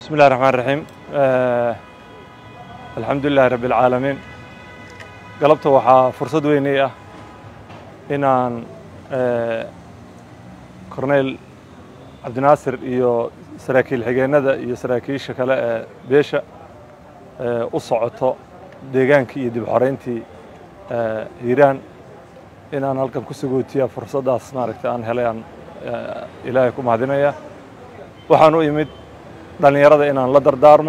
bismi illahi raxmaan raxiim alxamdu lilahi rabbi alcaalamiin galabta waxaa fursad weynay ah inaan korneyl cabdinaasir iyo saraakiil xigeennada iyo saraakiisha kale ee beesha u socoto deegaankii iyo dib xoreyntii hiiraan inaan halkan ku sagootiya fursaddaas maaragtay aan helay aan ilaahay ku mahadinaya waxaan u imid dhallinyarada inaan la dardaarmo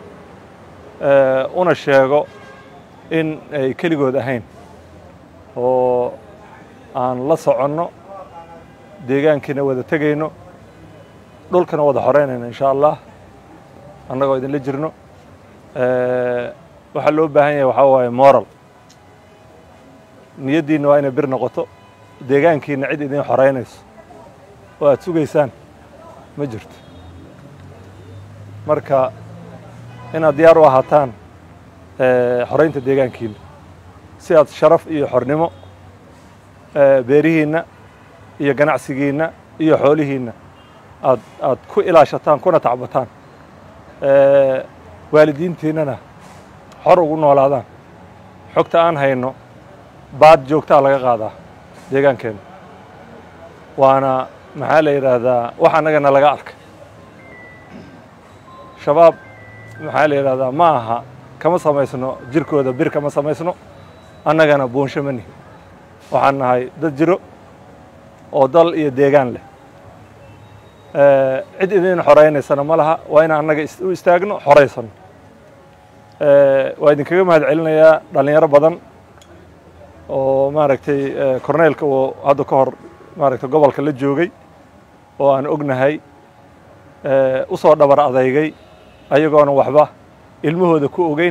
una sheego in ay keligood ahayn oo aan la soconno deegaankiina wada tegayno dhulkana wada xoreynayno insha allah annagoo idinla jirno waxaa loo baahan yahay waxaa waaye moral niyaddiinna waa inay bir noqoto deegaankiina cid idin xoreynayso oo aad sugaysaan ma jirto marka inaad diyaar u ahaataan xoreynta deegaankiina si aad sharaf iyo xornimo beerihiinna iyo ganacsigiinna iyo xoolihiinna aad aad ku ilaashataan kuna tacbataan waalidiintiinnana xor ugu noolaadaan xogta aan hayno baad joogtaa laga qaadaa deegaankeenna waana maxaa la yidhaahdaa wax annagana laga arkay shabaab maxaa la yidhahdaa ma aha kama samaysno jirkooda bir kama samaysno annagana buunsho ma nihin waxaan nahay dad jiro oo dal iyo deegaan leh cid idin xoreynaysana ma laha waa inaan annaga u istaagno xoraysano waa idinkaga mahad celinayaa dhallinyaro badan oo maaragtay korneylka uu hadda ka hor maaragtay gobolka la joogay oo aan ognahay u soo dhabar adeygay ayagoona waxba ilmahooda ku ogeyn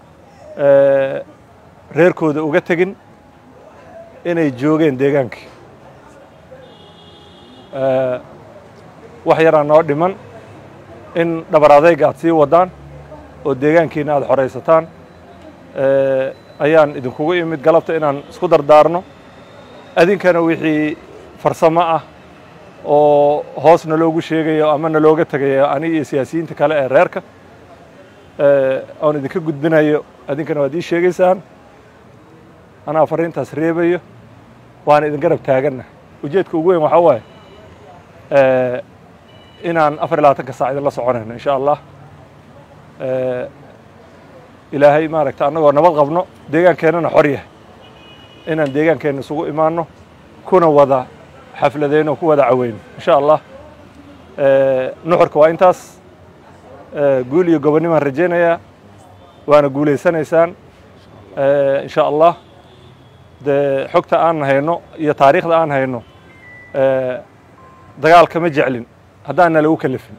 reerkooda uga tegin inay joogeen deegaankii wax yaraa noo dhiman in dhabar adayga aad sii waddaan oo deegaankiina aad xoraysataan ayaan idinkugu imid galabta inaan isku dardaarno adinkana wixii farsamo ah oo hoos naloogu sheegayo ama nalooga tegayo ani iyo siyaasiyiinta kale ee reerka oon idinka gudbinayo adinkana waad ii sheegaysaan anaa fariintaas reebayo waana idin garab taaganna ujeedka ugu weyn waxaa waaye inaan afar iyo labaatanka saac idinla soconayno insha allah ilaahay maaragta annagoo nabad qabno deegaankeennana xor yahay inaan deegaankeenna isugu imaanno kuna wada xafladeyno ku wada caweyno insha allah nuxurka waa intaas guul iyo gobonnimaan rajaynayaa waana guulaysanaysaan insha allah dee xogta aan hayno iyo taariikhda aan hayno dagaal kama jeclin haddaanna lagu kalifin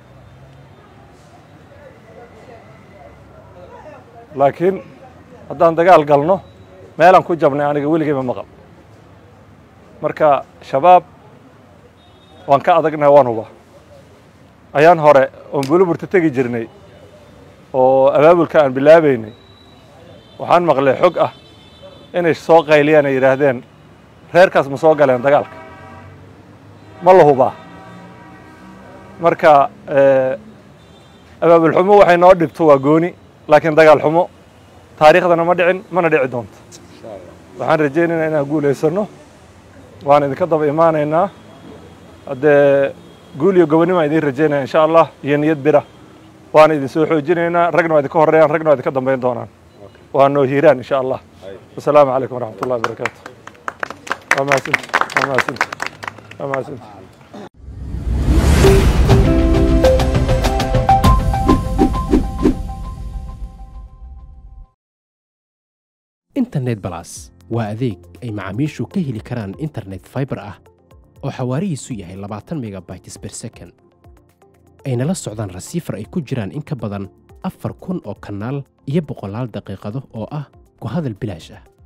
laakiin haddaan dagaal galno meelaan ku jabnay aniga weligeyma maqal marka shabaab waan ka adagnahay waan huba ayaan hore oon buluburta tegi jirnay oo abaabulka aan bilaabaynay waxaan maqlay xog ah inay soo qayliyaan ay yidhaahdeen reerkaas ma soo galeen dagaalka ma la hubaa marka abaabul xumo waxay noo dhibto waa gooni laakiin dagaal xumo taariikhdana ma dhicin mana dhici doonto waxaan rajaynaynaa inaan guulaysano waan idinka daba imaanaynaa haddee guul iyo gobonnimo aan idin rajaynaya insha allah iyo niyad bira waana idin soo xoojinaynaa ragna waa idinka horreeyaan ragna waa idinka dambayn doonaan waa noo hiiraan insha allah wasalaamu calaykum waraxmat ullahi wabarakaatu waa mahadsanti waa mahadsanti waa mahadsanti internet balas waa adeeg ay macaamiishu ka heli karaan internet faibar ah oo xawaarihiisu yahay labaatan megabytes ber second ayna la socdaan rasiifar ay ku jiraan in ka badan afar kun oo kanaal iyo boqolaal daqiiqado oo ah ku hadal bilaash ah